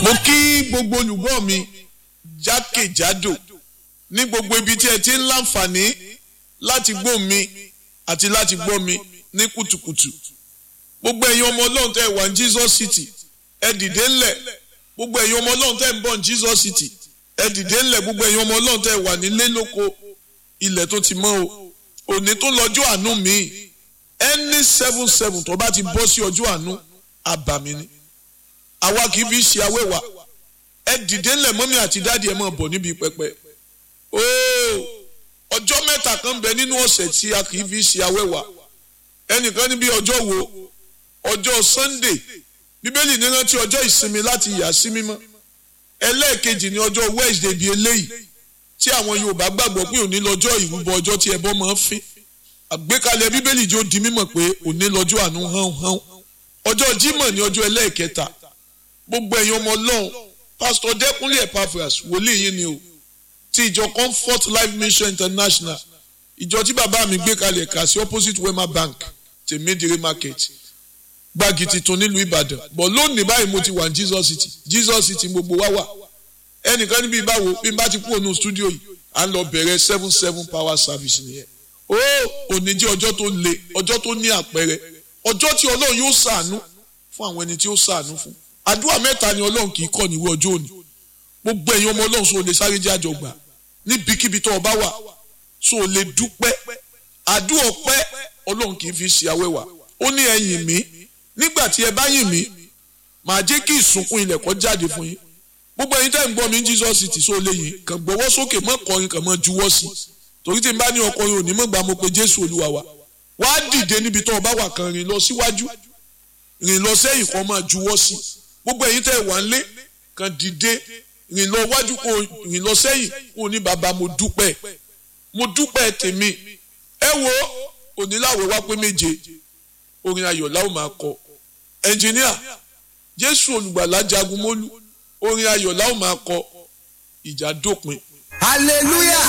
mo kí gbogbo olùgbọ́ mi jákèjádò ní gbogbo ibi tí ẹ ti ń láǹfààní láti gbọ́ mi àti láti gbọ́ mi ní kùtùkùtù gbogbo ẹ̀yin ọmọ ọlọ́run tẹ́ ẹ wà ní Jesus City ẹ dìde ńlẹ̀ gbogbo ẹ̀yin ọmọ ọlọ́run tẹ́ ẹ ń bọ̀ ní Jesus City ẹ dìde ńlẹ̀ gbogbo ẹ̀yin ọmọ ọlọ́run tẹ́ ẹ wà nílé lóko ilẹ̀ tó ti mọ́ o òní tó lọ́jọ́ àánú mi ẹni seven seven tó bá ti bọ́ sí ọjọ́ àánú àbàmì ni àwa kì í fi ṣe awẹ́wà ẹ dìde ńlẹ̀ mọ́mí àti dáàdi ẹ̀ máa bọ̀ níbi pẹpẹ ooo ọjọ́ mẹ́ta kan bẹ nínú ọ̀sẹ̀ tí a kì í fi ṣe awẹ́wà ẹnìkan níbi ọjọ́ wo ọjọ́ Sunday bíbélì ní rántí ọjọ́ ìsinmi láti yà sí mímọ́ ẹlẹ́ẹ̀kejì ní ọjọ́ Wednesday bíi eléyìí tí àwọn Yorùbá gbàgbọ́ pé òní lọ́jọ́ ìrúbọ ọjọ́ tí ẹbọ máa ń fín àgbékalẹ̀ bíbélì jẹ́ ó di mímọ̀ pé òní lọ́jọ́ àánú hán hán ọjọ́ Jímọ̀ ní ọjọ́ ẹlẹ́ẹ̀kẹta gbogbo ẹ̀yin ọmọ Ọlọ́run pásítọ̀ Dẹ́kúnlé Epaphras wòlíì yín ni o ti ìjọ Comfort Life Mission International ìjọ tí bàbá mi gbé kalẹ̀ kà sí opposite Wema Bank tèmídìrí market gbági tuntun nílùú Ìbàdàn bọ̀ lónìí báyìí mo ti wà ní Jesus City Jesus City gbogbo wa wà ẹnìkan níbi ìbáwo bí n bá ti kú ònú stúdíò yìí à ń lọ bẹ̀rẹ̀ seven seven power service nìyẹn ó òní jẹ́ ọjọ́ tó le ọjọ́ tó ní àpẹẹrẹ ọjọ́ tí Ọlọ́run yóò ṣàánú fún àwọn ẹni tí ó ṣàánú fún àdúrà mẹ́ta ni Ọlọ́run kì í kọ́ níwé ọjọ́ òní gbogbo ẹ̀yin ọmọ Ọlọ́run sọ lè sáré jẹ́ àjọgbà níbikíbi tó o bá wà sọ lè dúpẹ́ àdúrà ọpẹ́ Ọlọ́run kì í fi ṣe awẹ́wà ó ní ẹ yìn mí nígbà tí ẹ bá yìn mí màá jẹ́ kí ìsùnkún ilẹ̀ kó jáde fún yín gbogbo ẹ̀yin tẹ́ ń gbọ́ mi ní Jesus City sọ lè yìn kàn gbọ́wọ́ sókè mọ́ kọrin kàn mọ́ juwọ́ sí torí tí n bá ní ọkọrin òní mọ́ gbà mo pe Jésù Olúwa wa wá dìde níbi tó o bá wà kan rìn lọ síwájú rìn lọ sẹ́yìn kan máa juwọ́ sí gbogbo ẹ̀yin tẹ́ wà ń lé kan dìde rìn lọ wájú kó rìn lọ sẹ́yìn kó ní bàbá mo dúpẹ́ mo dúpẹ́ tèmi ẹ wo oníláwẹ̀ wá pé méje orin ayọ̀ láwọn máa kọ ẹnjìníà jésù olùgbàlà jagun mólú orin ayọ̀ láwọn máa kọ ìjà dópin. hallelujah